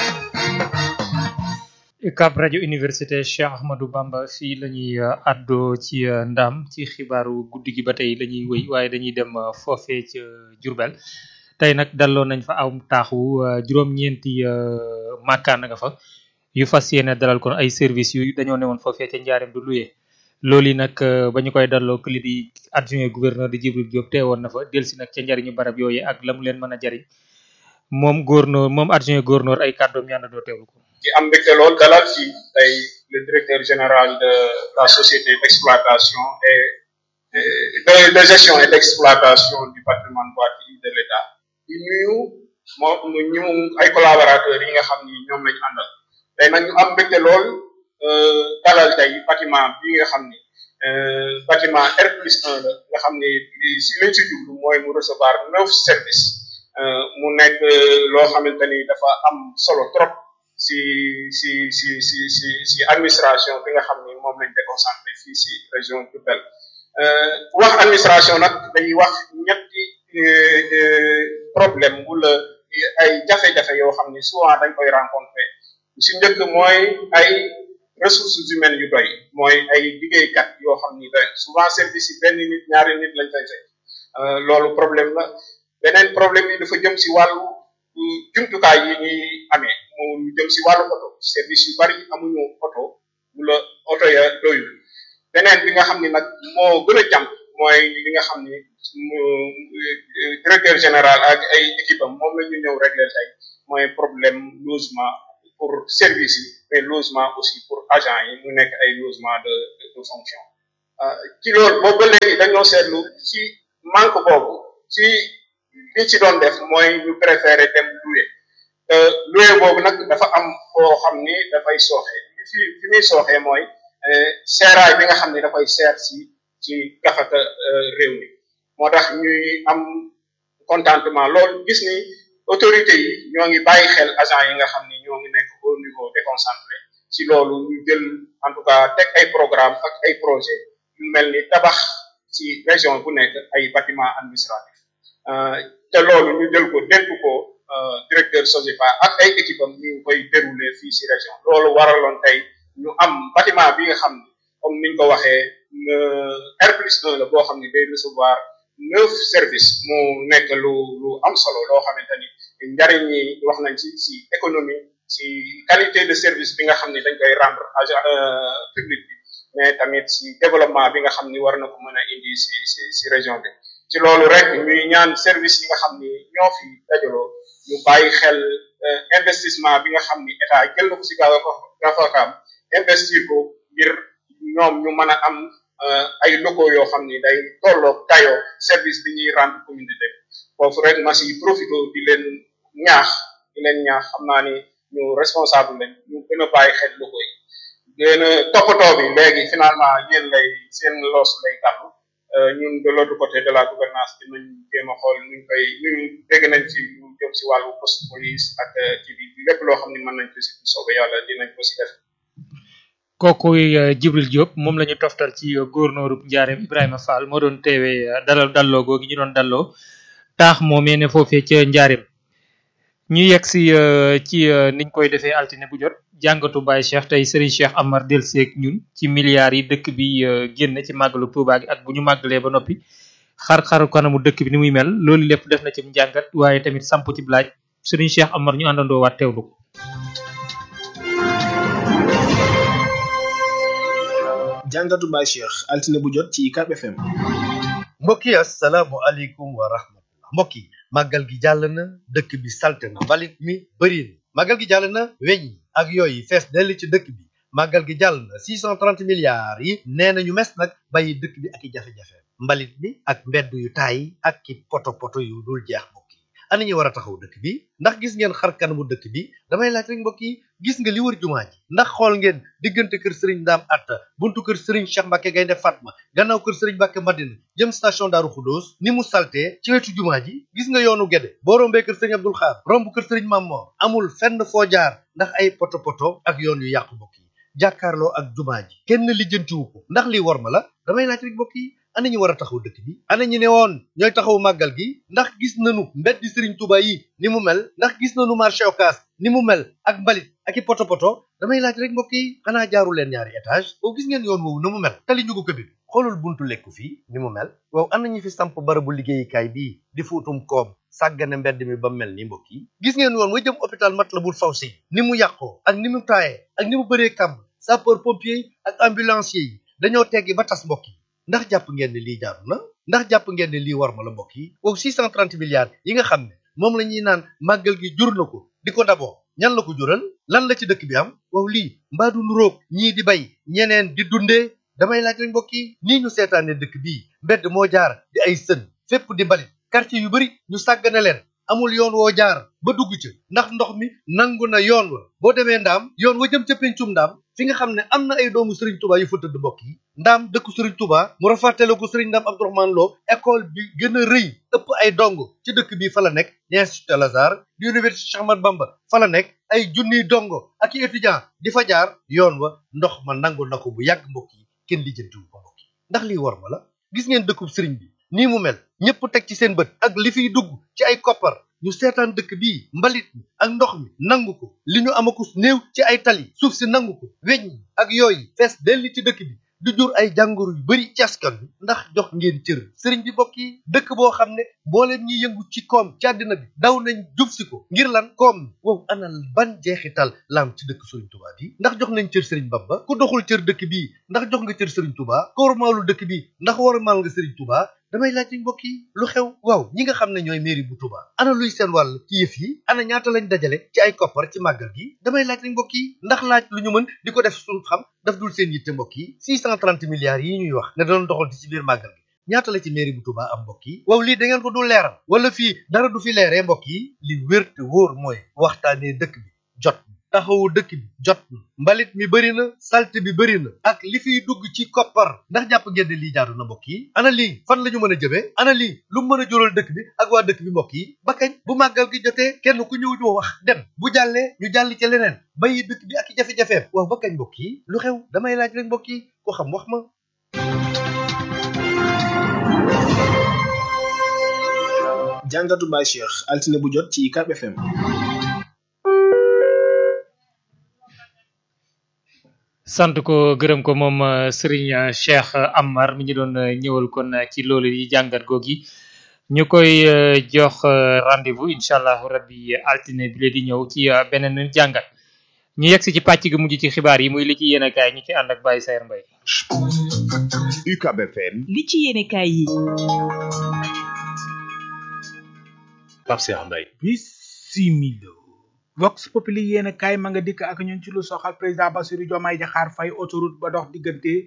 UCAB rajo université Cheikh Ahmadou Bamba fii la ñuy àddoo ci ndam ci xibaaru guddi gi ba tey la ñuy wëy waaye dañuy dem foofee ca Jurbel tey nag dalloo nañ fa aw taaxu juróom-ñeenti màkkaan nga fa yu fas yéene dalal kon ay service yu dañoo newoon foofee ca njaareem du luye loolu yi nag ba ñu koy dalloo li di adjoint gouverneur di Djibril Diop teewoon na fa delsi nag ca njariñu barab yooyu ak la mu leen mën a jariñ moom gouverneur moom adjoint gouverneur ay kàddoom ñaan doo teewlu ko ci am mbégte lool dalal ci tey le directeur général de la société d'exploitation et de, de gestion et d'exploitation du patrimoine bâti de l'État di nuyu moo ñu ay collaborateurs yi nga xam ni ñoom lañu àndal tey nag ñu am mbégte lool dalal tey bâtiment bi nga xam ni bâtiment R plus 1 la nga xam ni si lañ si jublu mooy mu recevoir neuf services mu nekk loo xamante ni dafa am solo trop si si si si si si administration bi nga xam ni moom lañ déconcentré fii si région Diourbel wax administration nag dañuy wax ñetti problème wala ay jafe-jafe yoo xam ni souvent dañ koy rencontré si njëkk mooy ay ressources humaines yu doy mooy ay liggéeykat yoo xam ni doy souvent service yi benn nit ñaari nit lañ fay fekk loolu problème la beneen problème yi dafa jëm si wàllu jumtukaay yi ñuy amee mu jëm si wàllu oto service yu bari amuñu oto wala oto ya doyul beneen bi nga xam ni nag moo gën a jàmp mooy li nga xam ni directeur général ak ay équipe am moom la ñu ñëw régler tey mooy problème logement pour service yi mais logement aussi pour agent yi mu nekk ay logement de de fonction ci loolu boobu ba léegi dañoo seetlu ci manque boobu ci li ci doon def mooy ñu préféré dem louer louer boobu nag dafa am koo xam ni dafay sooxe fi fi muy sooxee mooy seeraay bi nga xam ni dafay seer si ci gafaka réew mi moo tax ñuy am contentement loolu gis ni autorité yi ñoo ngi bàyyi xel agent yi nga xam ni ñoo ngi nekk au niveau déconcentré ci loolu ñu jël en tout cas teg ay programme ak ay projet yu mel ni tabax ci région bu nekk ay bâtiment administratif te loolu ñu jël ko dénk ko directeur SOGEPA ak ay équipe am ñu koy dérouler fii ci région loolu waraloon tey ñu am bâtiment bi nga xam ni comme niñ ko waxee R plus 1 la boo xam ni day recevoir neuf services mu nekk lu lu am solo loo xamante ni njariñ yi wax nañ ci ci économie ci qualité de service bi nga xam ni dañ koy rendre agent public bi mais tamit ci développement bi nga xam ni war na ko mën a indi ci ci ci région bi ci loolu rek ñuy ñaan service yi nga xam ni ñoo fi dajaloo ñu bàyyi xel investissement bi nga xam ni état jël na ko ci gafakaam investir ko ngir ñoom ñu mën a am ay locaux yoo xam ni day tolloog dayoo service bi ñuy rendre communauté bi foofu rek ma si profité di leen ñaax di leen ñaax xam naa ni ñu responsable lañ ñu gën a bàyyi xel locaux yi gën a toppatoo bi léegi finalement yéen lay seen loos lay gàllu ñun de l'autre côté de la gouvernance dinañ jéem a xool nuñ koy nuñ dégg nañ ci lu jëm si wàllu poste police ak ci bi lépp loo xam ne mën nañ ko si soobee yàlla dinañ ko si def kookuy Jibril Diop moom la ñu toftal ci góornóorub Njaareem Ibrahima Fall moo doon teewee dalal dalloo googi ñu doon dalloo taax moomee ne foofee ca Njaareem ñu yegg si ci niñ koy defee altine bu jot jàngatu Baye Cheikh tey Serigne Cheikh Amar delseeg ñun ci milliards yi dëkk bi génn ci màggalu Touba gi ak bu ñu màggalee ba noppi xar-xaru kanamu dëkk bi ni muy mel loolu lépp def na ci njàngat waaye tamit samp ci laaj Serigne Cheikh Amar ñu àndandoo waat teewlu ko jàngatu Baye Cheikh altine bu jot ci UCAB FM. mbokk yi asalaamualeykum wa rahmatullah mbokk yi màggal gi jàll na dëkk bi salte na mbalit mi bëri na màggal gi jàll na weñ yi ak yooyu fees dell ci dëkk bi màggal gi jàll na 630 milliards yi nee nañu mes nag bàyyi dëkk bi ak i jafe-jafe mbalit mi ak mbedd yu taay ak ki poto poto yu dul jeex mbokk yi ana ñu war a taxaw dëkk bi ndax gis ngeen xar kanamu dëkk bi damay laaj rek mbokk yi gis nga li wër jumaa ji ndax xool ngeen diggante kër sëriñ Ndaam Atta buntu kër sëriñ Cheikh Mbacke Gaynde Fatma gannaaw kër sëriñ Mbacke Madina jëm station Daaru Xudóos ni mu saltee ci wetu jumaa ji gis nga yoonu Gede boo rombee kër sëriñ Abdul Xaar romb kër sëriñ Mamor amul fenn foo jaar ndax ay poto poto ak yoon yu yàqu mbokk yi jàkkaarloo ak jumaa ji kenn lijjantiwu ko ndax lii war ma la damay laaj rek mbokk yi ana ñu war a taxaw dëkk bi ana ñu ne woon ñooy taxaw màggal gi ndax gis nañu mbeddi sëriñ Tuuba yi ni mu mel ndax gis nañu marché Ocass ni mu mel ak mbalit ak i poto poto damay laaj rek mbokk yi xanaa jaaru leen ñaari étage boo gis ngeen yoon woowu na mu mel tali ñu ko ko bi xoolul buntu lekku fii ni mu mel waaw ana ñu fi samp barabu liggéeyukaay bii di fuutum koom sàggane mbedd mi ba mel ni mbokk yi gis ngeen yoon wa jëm hôpital Matlaboul Fawzeyni ni mu yàqoo ak ni mu taayee ak ni mu bëree kàmb sapeur pompier yi ak ambulancier yi dañoo teggi ba tas mbokk yi ndax jàpp ngeen ne lii jaaru na ndax jàpp ngeen ne lii war ma la mbokk yi wow 630 milliards yi nga xam ne moom la ñuy naan màggal gi jur na ko di ko daboo ñan la ko jural lan la ci dëkk bi am wow lii mbaa du nuróog ñii di bay ñeneen di dundee damay laaj rek mbokk yi nii ñu seetaane dëkk bii mbedd moo jaar di ay sën fépp di mbalit quartier yu bari ñu sàggane leen amul yoon woo jaar ba dugg ca ndax ndox mi nangu na yoon wa boo demee ndaam yoon wa jëm ca pencum ndaam fi nga xam ne am na ay doomu Serigne Touba yu fa tëdd mbokk yi ndaam dëkku Serigne Touba mu rafatale ko Serigne Ndaam Abdourahmane Lo école bi gën a rëy ëpp ay dong ci dëkk bi fa la nekk di Institut Al Azhar di université Cheikh Ahmadou Bamba fa la nekk ay junniy dongo ak i étudiant di fa jaar yoon wa ndox ma nangu na ko bu yàgg mbokk yi kenn lijjantiwu ko mbokk yi ndax lii war ma la gis ngeen dëkkub Serigne bi nii mu mel ñëpp teg ci seen bët ak li fiy dugg ci ay koppar ñu seetaan dëkk bii mbalit mi ak ndox mi nangu ko li ñu amakus néew ci ay tali suuf si nangu ko weñ ñi ak yooyu fees delli ci dëkk bi du jur ay jàngoro yu bari ci askan bi ndax jox ngeen cër sëriñ bi bokk yi dëkk boo xam ne mbooleem ñi yëngu ci koom ci àddina bi daw nañ jub si ko ngir lan koom wow ana ban jeexital lam ci dëkk sëriñ Tuubaa bi ndax jox nañ cër sëriñ Bamba ku doxul cër dëkk bii ndax jox nga cër sëriñ Tuubaa ko warmaalu dëkk bi ndax warmaal nga sëriñ Tuubaa damay laaj mbokk yi lu xew waaw ñi nga xam ne ñooy mairie bu Touba ana luy seen wàll ci yëf yi ana ñaata lañ dajale ci ay koppar ci màggal gi damay laaj rek mbokk yi ndax laaj lu ñu mën di ko def suñu xam daf dul seen yitte mbokk yi 630 milliards yi ñuy wax ne doon doxal ci biir màggal gi ñaata la ci mairie bu Touba am mbokk yi waaw lii da ngeen ko dul leeral wala fii dara du fi leeree mbokk yi li wér te wóor mooy waxtaanee dëkk bi jot taxawu dëkk bi jot na mbalit mi bëri na salte bi bëri na ak li fiy dugg ci koppar ndax jàpp ngeen ne lii jaadu na mbokk yi ana lii fan la ñu mën a jëmee ana lii lu mën a jural dëkk bi ak waa dëkk bi mbokk yi ba kañ bu màggal gi jotee kenn ku ñëw ñu wax dem bu jàllee ñu jàll ci leneen bàyyi dëkk bi ak i jafe-jafeem waaw ba kañ mbokk yi lu xew damay laaj rek mbokk yi ko xam wax ma jàngatu Baye Cheikh altine bu jot ci UCAB FM. sant ko gërëm ko moom Serigne Cheikh Amar mi ñu doon ñëwal kon ci loolu yi jàngat googi ñu koy jox rendez-vous incha allah rabbi altine bi la di ñëw ci beneen jàngat ñu yegg si ci pàcc gi mujj ci xibaar yi muy li ci yéen a kaay ñu ci ànd ak Baye Sayer Mbaye UCAB FM li ci yéene kaay yi Pape Cheikh Mbaye bisimilo vox populi yéen kaay ma nga dikk ak ñun ci lu soxal président Bassirou Diomaye Diakhar Faye autoroute ba dox diggante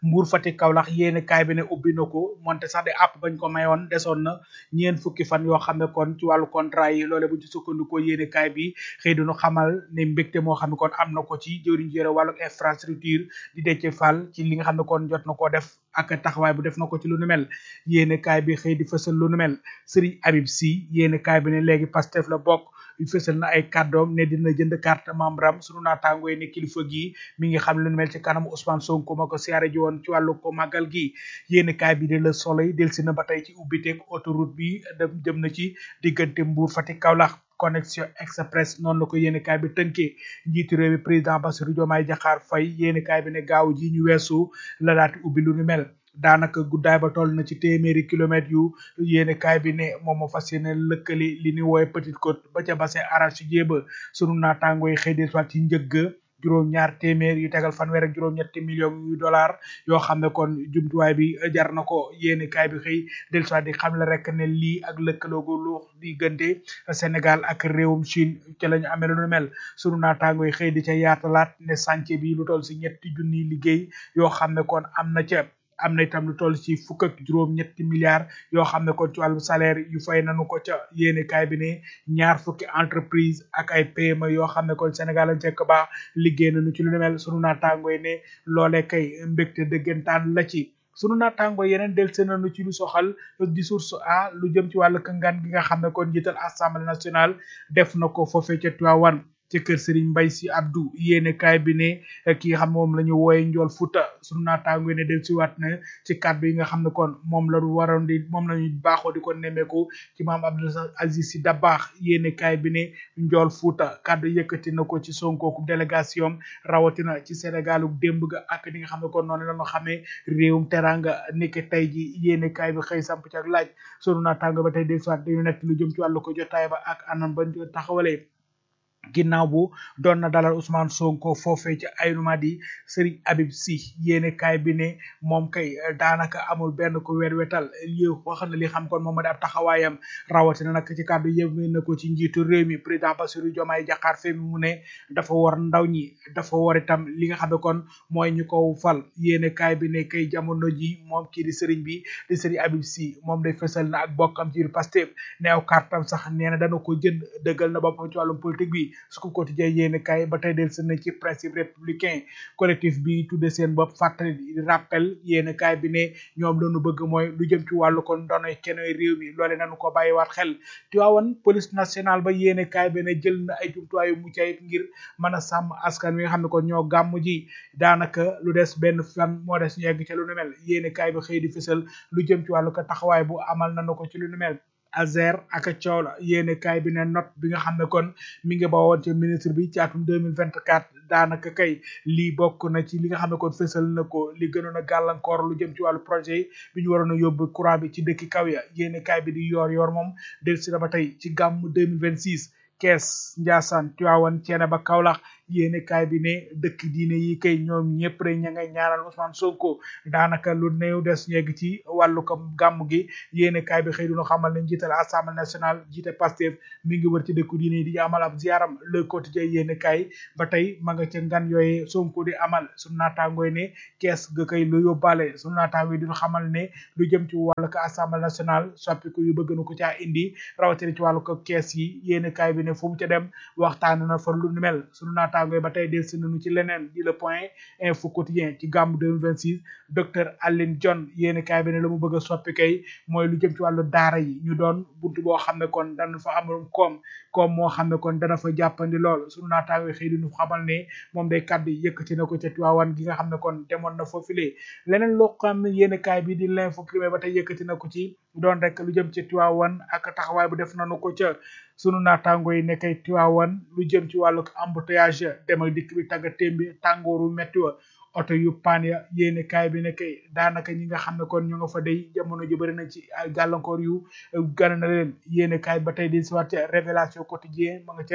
Mbour Fatick Kaolack yéene kaay bi ne ubbi na ko monte sax de àpp bañ ko mayoon desoon na ñeen fukki fan yoo xam ne kon ci wàllu contrat yi loole bu ci sukkandikoo yéene kaay bi xëy duñu xamal ne mbégte moo xam ne kon am na ko ci jëwriñ jëre wàllu infrastructure di Déthié Fall ci li nga xam ne kon jot na koo def ak taxawaay bu def na ko ci lu nu mel yéene kaay bi xëy di fësal lu nu mel Serigne Habib Sy yéene kaay bi ne léegi Pastef la bokk yu fësal na ay kàddoom ne dina jënd carte membre am sunu naataangoo yi ne kilifa gi mi ngi xam lu nu mel ci kanamu Ousmane Sonko ma ko siyaare ji woon ci wàllu ko màggal gi yéene kaay bi de Le Soleil delsi na ba tey ci ubbiteeg autoroute bi dem jëm na ci diggante Mbour Fatick Kaolack connexion express noonu la ko yéene kaay bi tënkee njiitu réew mi président Bassirou Diomaye Diakhar Faye yéene kaay bi ne gaaw ji ñu weesu la daati ubbi lu nu mel daanaka guddaay ba toll na ci téeméeri kilomètres yu yéene kaay bi ne moom moo fas yéene lëkkali li ni woowe Petite Côte ba ca bassin arachidier ba sunu naataangoo yi xëy soit ci njëgg juróom ñaar téeméer yu tegal fanweer ak juróom ñetti millions yu dollar yoo xam ne kon jumtuwaay bi jar na ko yéene kaay bi xëy del soit di xam la rek ne lii ak lëkkaloogu lu diggante Sénégal ak réewum Chine ca la ñu amee lu nu mel sunu naataangoo yi xëy di ca yaatalaat ne chantier bi lu toll si ñetti junniy liggéey yoo xam ne kon am na ca am na itam lu toll ci fukk ak juróom ñetti milliards yoo xam ne kon ci wàllu salaire yu fay nañu ko ca yéene kaay bi ne ñaar fukki entreprise ak ay PME yoo xam ne kon Sénégal lañ fekk baax liggéey nañu ci lu nu mel sunu naataangoo yi ne loolee kay mbégte dëggantaan la ci sunu naataangoo yeneen del seen nañu ci lu soxal di source a lu jëm ci wàllu kangaan gi nga xam ne kon njiital assemblée nationale def na ko foofee ca Tivaouane ci kër Serigne Mbaye Sy Abdou yéene kaay bi ne ki nga xam ne moom la ñu wooye njool Fuuta sunu naataango ne del si waat na ci kàddu yi nga xam ne kon moom la waroon di moom la ñu baaxoo di ko nemmeeku ci maam Abdou Aziz Sy Dabakh yéene kaay bi ne njool Fuuta kàddu yëkkati na ko ci Sonko délégation rawatina ci Sénégalu démb ga ak ni nga xam ne kon noonu la ñu xamee réewum teranga niki tey ji yéene kaay bi xëy samp ci ak laaj sunu naataango ba tey del si waat dañu nekk lu jëm ci wàllu ko jotaay ba ak anam bañ ko taxawalee ginnaaw bu doon na dalal Ousmane Sonko foofee ci Aïnoumady Serigne Habib Sy yéene kaay bi ne moom kay daanaka amul benn ko weer wetal li wax na li xam kon moom ma di ab taxawaayam rawatina nag ci kàddu yëme na ko ci njiitu réew mi président Bassirou Diomaye Diakhar Faye mu ne dafa war ndaw ñi dafa war itam li nga xam ne kon mooy ñu ko fal yéene kaay bi ne kay jamono ji moom kii di Serigne bi di Serigne Habib Sy moom day fësal na ak bokkam ci Pastef ne aw kartam sax nee na dana ko jënd dëggal na boppam ci wàllum politique bi su ko quotidien yéene kaay ba tey del seen na ci principe républicain collectif bi tudde seen bopp fàttali rappel yéene kaay bi ne ñoom lañu bëgg mooy lu jëm ci wàllu kon donoy kenoy réew mi loole nañu ko bàyyiwaat xel Tiwaawan police nationale ba yéene kaay bi ne jël na ay jumtuwaay yu mucc ayib ngir mën a sàmm askan wi nga xam ne kon ñoo gàmm ji daanaka lu des benn fan moo des ñu yegg ca lu nu mel yéene kaay bi xëy di fësal lu jëm ci wàllu ko taxawaay bu amal nañu ko ci lu nu mel Azer ak coow la yéene kaay bi ne note bi nga xam ne kon mi ngi bawoon ci ministre bi ci atum 2024 daanaka kay lii bokk na ci li nga xam ne kon fësal na ko li gënoon a gàllankoor lu jëm ci wàllu projet yi bi ñu waroon a yóbbu courant bi ci dëkki kaw ya yéene kaay bi di yor yor moom del si na ba tey ci gàmm 2026 Kees Njaasaan Tiwaawan Ceene ba Kaolack yéene kaay bi ne dëkk diine yi kay ñoom ñëpp rek ña ngay ñaanal Ousmane Sonko daanaka lu néew des ñegg ci wàllu ko gàmm gi yéene kaay bi xëy duna xamal ne njiital assemblée nationale jiite Pastef mi ngi wër ci dëkku diine yi di amal ab ziaram le quotidien yéene kaay ba tey ma nga ca ngan yooye Sonko di amal sunu naataangooy ne kees ga kay lu yóbbaale sunu naataangooy di xamal ne lu jëm ci wàllu ko assemblée nationale soppiku yu bëgg na ko caa indi rawatina ci wàllu ko kees yi yéene kaay bi ne fu mu ca dem waxtaan na fa lu ni mel sunu naataangooy ba tey del si nañu ci leneen di le point info quotidien ci gàmm 2026 docteur Aline John yéeni kaay bi ne la mu bëgg a soppi kay mooy lu jëm ci wàllu daara yi ñu doon buntu boo xam ne kon dana fa amul koom koom moo xam ne kon dana fa jàppandi lool sunu naataangooy xëy di ñu xamal ne moom day kàddu yëkkati na ko ca Tiwaawan gi nga xam ne kon demoon na foofilee leneen loo xam ne yéeni kaay bi di l'info primaire ba tey yëkkati na ko ci doon rek lu jëm ci Tiwaawan ak taxawaay bu def nañu ko ca sunu naataango yi nekkay Tiwaawan lu jëm ci wàllu embouteillage dem ak dikk bi tagga témbi tàngooru metti wa oto yu paan ya yéene kaay bi nekkay daanaka ñi nga xam ne kon ñu nga fa day jamono ju bëri na ci ay gàllankoor yu gën na leen yéene kaay ba tey di si waat révélation quotidien ma nga ca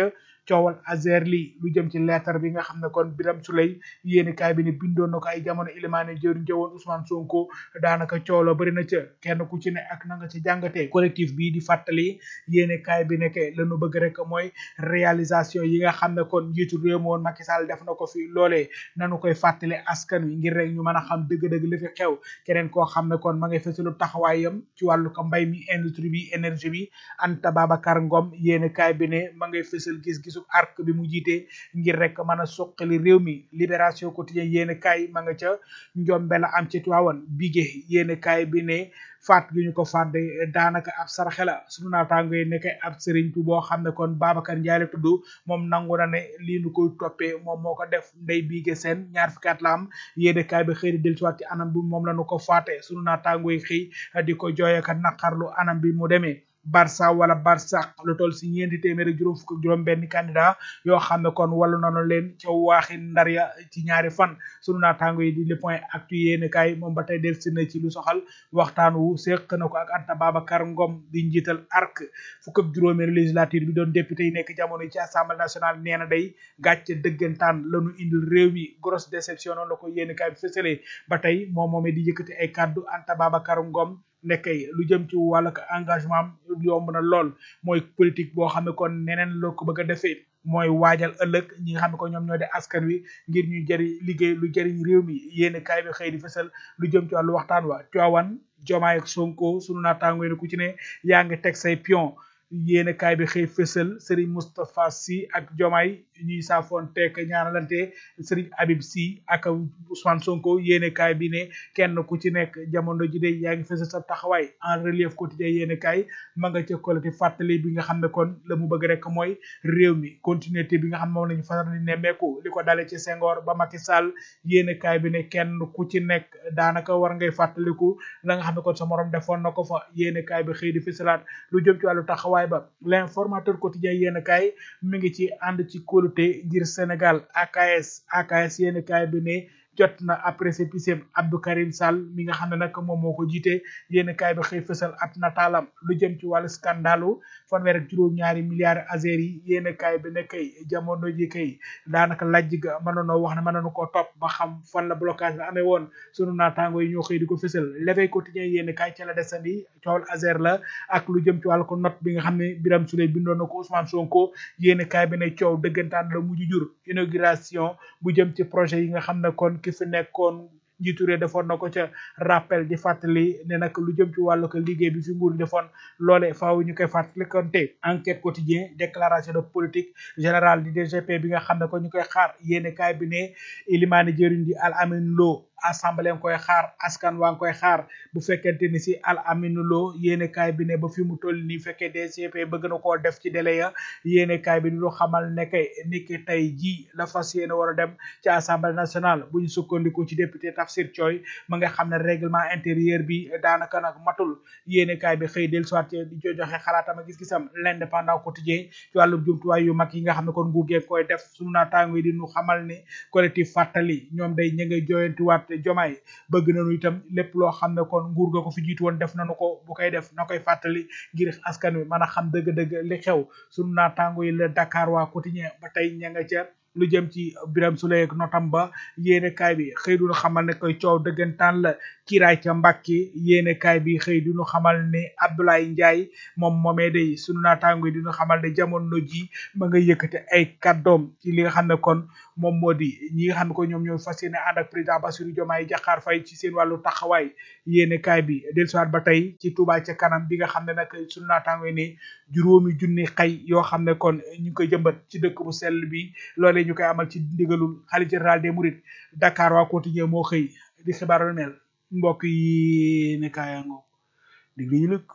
coowal Azer li lu jëm ci lettre bi nga xam ne kon Biram Souley yéeni kaay bi ne bindoon na ko ay jamono ilimaane jëriñ jëwoon Ousmane Sonko daanaka coow la bëri na ca kenn ku ci ne ak na nga ci jàngatee collectif bii di fàttali yéeni kaay bi nekke lañu bëgg rek mooy réalisation yi nga xam ne kon njiitu réew mi woon Macky Sall def na ko fi loolee nanu koy fàttali askan wi ngir rek ñu mën a xam dëgg-dëgg li fi xew keneen koo xam ne kon ma ngay fësalu taxawaayam ci wàllu ko mbay mi industrie bi énergie bi Anta Babacar Ngom yéeni kaay bi ne ma ngay fësal gis-gisu arc bi mu jiite ngir rek mën a suqali réew mi libération quotidien yéeni kaay ma nga ca njombe la am ci Tiwaawan bige yéeni kaay bi ne faat gi ñu ko faat de daanaka ab saraxe la sunu naataango yi nekk ab sëriñ tu boo xam ne kon Babacar Ndiaye la tudd moom nangu na ne lii nu koy toppee moom moo ko def ndey biige seen ñaar fukki at la am yéene kaay bi xëy di dellusiwaat ci anam bi moom la nu ko faate sunu naataango yi xëy di ko jooyaka naqarlu anam bi mu demee Barça wala Barça lu toll si ñeenti téeméeri juróom fukk ak juróom benn candidat yoo xam ne kon wàllu nañu leen ca waaxi ndar ya ci ñaari fan sunu naataango yi di le point actu yéene kaay moom ba tey del si na ci lu soxal waxtaan wu seq na ko ak Anta Babacar Ngom di njiital arc fukk ak juróomeelu législature bi doon député yi nekk jamono yi ci assemblée nationale nee na day gàcce dëggantaan lañu indil réew mi grosse déception noonu la ko yéene kaay bi fësalee ba tey moom moomee di yëkkati ay kàddu Anta Babacar Ngom nekkay lu jëm ci wàllu engagement am yomb na lool mooy politique boo xam ne kon neneen la ko bëgg a defee mooy waajal ëllëg ñi nga xam ne ko ñoom ñoo di askan wi ngir ñu jëriñ liggéey lu jëriñ réew mi yéene kaay bi xëy di fësal lu jëm ci wàllu waxtaan wa Tiwaawan Jomaay ak Sonko sunu naataango yi ku ci ne yaa ngi teg say pion yéene kaay bi xëy fësal Serigne Moustapha Sy ak Jomaay ñuy saafoon teek ñaanalante Serigne Habib Sy ak Ousmane Sonko yéene kaay bi ne kenn ku ci nekk jamono ji de yaa ngi fësal sa taxawaay en relief quotidien yéene kaay ma nga ca collectif fàttali bi nga xam ne kon la mu bëgg rek mooy réew mi continuité bi nga xam ne moom la ñu fasal di nemmeeku li ko dale ci Senghor ba Macky Sall yéene kaay bi ne kenn ku ci nekk daanaka war ngay fàttaliku la nga xam ne kon sa morom defoon na ko fa yéene kaay bi xëy di fësalaat lu jëm ci wàllu taxawaay ba l'informateur quotidien yéene kaay mi ngi ci ànd ci kóolute ngir Sénégal AKS AKS yéene kaay bi ne jot na après sépicém Abdou Karim Sall mi nga xam ne nag moom moo ko jiite yéen kaay bi xëy fësal ab nataalam lu jëm ci wàllu scandalu fanweer ak juróom-ñaari milliards azeri yi yéen kaay bi ne kay jamono ji kay daanaka lajj ga mënoonoo wax ne mënoonu ko topp ba xam fan la blocage la amee woon sunu naataango yi ñoo xëy di ko fësal l'éveil quotidien yéen kaay ca la desandi coowal azer la ak lu jëm ci wàllu ko note bi nga xam ne Biram Souley bindoon na ko Ousmane Sonko yéen kaay bi ne coow dëggantaan la mujj jur inauguration bu jëm ci projet yi nga xam ne kon ki fi nekkoon njiitu réew defoon na ko ca rappel di fàttali ne nag lu jëm ci wàllu ko liggéey bi fi nguur defoon loole faaw ñu koy fàttali konte enquête quotidien déclaration de politique générale du DGP bi nga xam ne ko ñu koy xaar yéene kaay bi ne ilimaani jëriñ di Al Amin Lo assemblée nga koy xaar askan waa nga koy xaar bu fekkente ni si al aminu loo yéene kaay bi ne ba fi mu toll nii fekkee DCP bëgg na koo def ci délai ya yéene kaay bi ni lu xamal ne kay niki tey ji la fas yéene war a dem ci assemblée nationale bu ñu sukkandikoo ci député Tafsir Thioy ma nga xam ne règlement intérieur bi daanaka nag matul yéene kaay bi xëy del soit di jo joxe xalaatam ak gis-gisam l'indépendant quotidien ci wàllu jumtuwaay yu mag yi nga xam ne kon nguur gee koy def sunu naataango yi di ñu xamal ne collectif fàttali ñoom day ña ngay jooyantiwaat te jomaay bëgg nañu itam lépp loo xam ne kon nguur ga ko fi jiitu woon def nañu ko bu koy def na koy fàttali ngir askan wi mën a xam dëgg-dëgg li xew sunu naataango yi la Dakar waa quotidien ba tey ña nga ca lu jëm ci Biram Souleye ak notam ba yéene kaay bi xëy duñu xamal ne koy coow dëggantaan la kiiraay ca Mbàkke yéene kaay bi xëy duñu xamal ne Abdoulaye Ndiaye moom moomee day sunu naataango yi duñu xamal ne jamono ji ma nga yëkkate ay kàddoom ci li nga xam ne kon moom moo di ñi nga xam ne ko ñoom ñooy fas yéene ànd ak président Bassirou Diomaye Diakhar Faye ci seen wàllu taxawaay yéene kaay bi dellusiwaat ba tey ci Touba ca kanam bi nga xam ne nag sunu naataango yi ne juróomi junni xay yoo xam ne kon ñu ngi koy jëmbat ci dëkk bu sell bi loolee ñu koy amal ci ndigalul xalifa général des mourides Dakar waa quotidien moo xëy di xibaar lu mel mbokk yi ne kaayango diglu ñu lëkk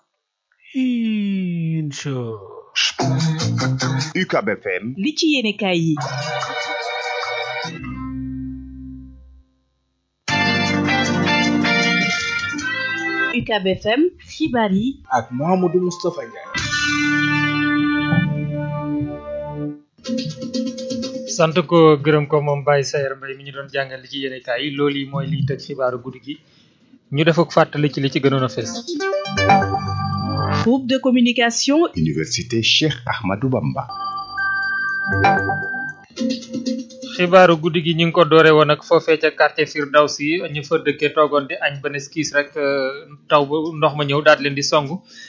incha UCAB FM li ci yéene kaay yi UCAB FM xibaar yi ak Mouhamadou Moustapha Ndiaye sant ko gërëm ko moom Baye Sayer Mbaye mi ñu doon jàngal li ci yéene kaay yi loolu yi mooy liy tëj xibaaru guddi gi ñu def ak fàttali ci li ci gënoon a fees groupe de communication Université Cheikh Ahmadou Bamba xibaaru guddi gi ñu ngi ko doore woon ak foofee ca quartier Firdawsi ñu fa dëkkee toogoon di añ ba ne kiis rek taw ba ndox ma ñëw daal di leen di song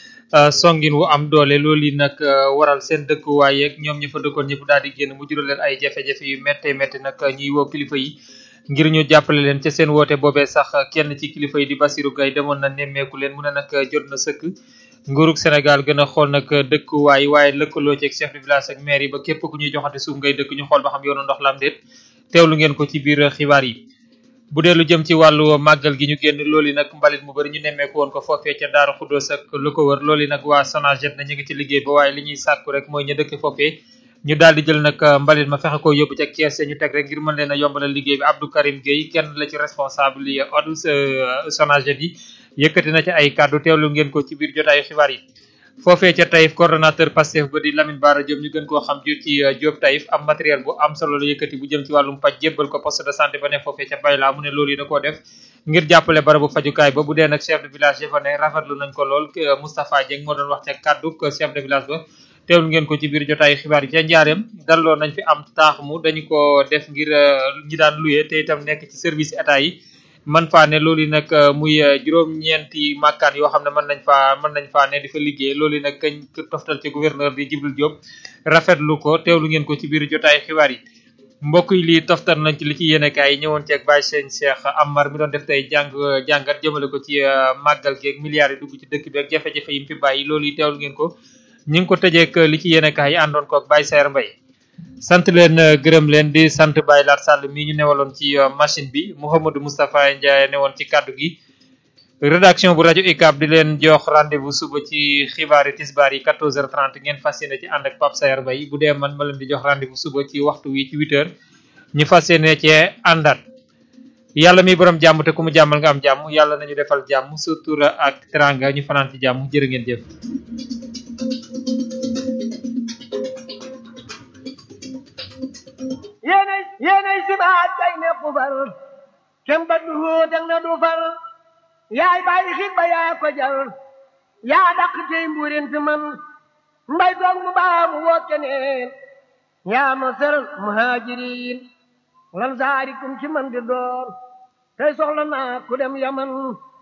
songin wu am doole loolu yi nag waral seen dëkkuwaay yeeg ñoom ñu fa dëkkoon ñëpp daal di génn mu jural leen ay jafe-jafe yu méttee métti nag ñuy woo kilifa yi ngir ñu jàppale leen ca seen woote boobee sax kenn ci kilifa yi di Bassirou Gaye demoon na nemmeeku leen mu ne nag jot na sëkk nguurug Sénégal gën a xool nag dëkkuwaay waaye lëkkaloo ci ak chef de village ak maire yi ba képp ku ñuy joxante suuf ngay dëkk ñu xool ba xam yoonu ndox la am déet teewlu ngeen ko ci biir xibaar yi bu dee lu jëm ci wàllu màggal gi ñu génn loolu nag mbalit mu bëri ñu nemmeeku woon ko foofee ca Daaru Xuddoos ak lu ko wër loolu nag waa Sonaget na ñu ngi ci liggéey ba waaye li ñuy sàkku rek mooy ñu dëkk foofee ñu daal di jël nag mbalit ma fexe ko yóbbu ca kees ñu teg rek ngir mën leen a yombalal liggéey bi Abdou Karim Gueye kenn la ci responsable yi odu Sonaget yi yëkkati na ci ay kàddu teewlu ngeen ko ci biir jotaayu xibaar yi foofee ca Taïf coordonnateur Pastef ba di Lamine Bara Diop ñu gën koo xam ju ci Diop Taïf am matériel bu am solo la yëkkati bu jëm ci wàllum paj jébbal ko poste de santé ba ne foofee ca Bayla mu ne loolu yi da koo def ngir jàppale barabu fajukaay ba bu dee nag chef de village ya fa ne rafetlu nañ ko lool Moustapha Dieng moo doon wax ca kàddu chef de village ba teewlu ngeen ko ci biir jotaayu xibaar yi ca njaareem dalloo nañ fi am taax mu dañu ko def ngir ñi daan luye te itam nekk ci service état yi man faa ne loolu nag muy juróom-ñeenti màkkaan yoo xam ne mën nañ faa mën nañ faa ne di fa liggéey loolu nag kañ toftal ci gouverneur di Djibril Diop rafetlu ko teewlu ngeen ko ci biir jotaay xibaar yi mbokk yi lii toftal nañ ci li ci yéenekaay yi ñëwoon ci ak Baye Sëñ Cheikh Amar mi doon def tey jàng jàngat jëmale ko ci màggal gi ak milliards yi dugg ci dëkk bi ak jafe-jafe yi mu fi bàyyi loolu yi teewlu ngeen ko ñu ngi ko tëjeek li ci yéenekaay yi àndoon ko ak Baye Sayer Mbaye sant leen gërëm leen di sant Baye Lat Sall mii ñu newaloon ci machine bi Mouhamadou Moustapha Ndiaye newoon ci kaddu gi rédaction bu rajo UCAB di leen jox rendez-vous suba ci xibaari tisbaar yi 14h30 ngeen fas yéene ci ànd ak Pape Sayer Mbaye bu dee man ma leen di jox rendez-vous suba ci waxtu wi ci 8h ñu fas yéene cee àndaat yàlla mi borom jàmm te ku mu jàmmal nga am jàmm yàlla nañu defal jàmm sutura ak teranga ñu fanaan ci jàmm jërë ngeen jëf. yéenay yéenay sibaat kay nepp far kem ba du hóotag na du far yaay bàyyi xit ba yaa ko jar yaa dàq tey mbuurin fi man mbay doog mu baa mu woo keneen yaa ma sër muhaajiriin lan saarikum ci man di door tey soxla naa ku dem yaman